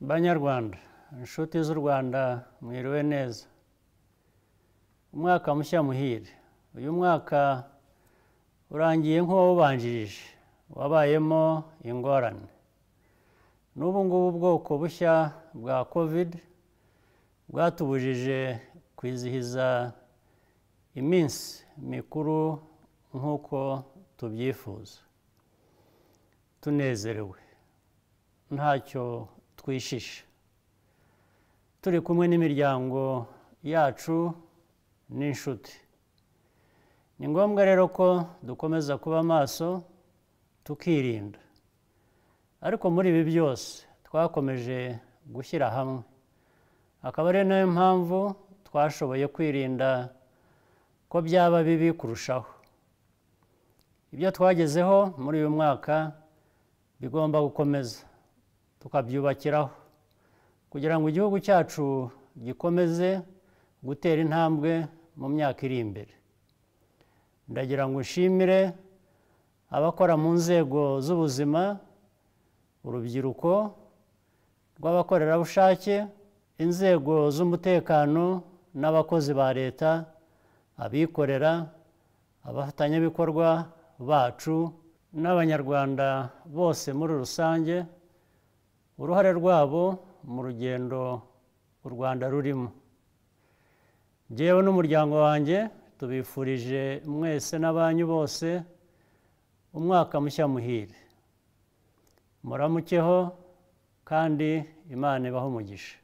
Banyarwanda inshuti z'u rwanda mwiriwe neza umwaka mushya muhire uyu mwaka urangiye nk'uwawubanjirije wabayemo ingorane n'ubu ngubu ubwoko bushya bwa kovide bwatubujije kwizihiza iminsi mikuru nk'uko tubyifuza tunezerewe ntacyo twishisha turi kumwe n'imiryango yacu n'inshuti ni ngombwa rero ko dukomeza kuba maso tukirinda ariko muri ibi byose twakomeje gushyira hamwe akaba ari nayo mpamvu twashoboye kwirinda ko byaba bibi kurushaho ibyo twagezeho muri uyu mwaka bigomba gukomeza tukabyubakiraho kugira ngo igihugu cyacu gikomeze gutera intambwe mu myaka iri imbere ndagira ngo nshimire abakora mu nzego z'ubuzima urubyiruko rw'abakorerabushake inzego z'umutekano n'abakozi ba leta abikorera abafatanyabikorwa bacu n'abanyarwanda bose muri rusange uruhare rwabo mu rugendo u rwanda rurimo njyewe n'umuryango wanjye tubifurije mwese n'abanyu bose umwaka mushya muhire muramukeho kandi imana ibaho umugisha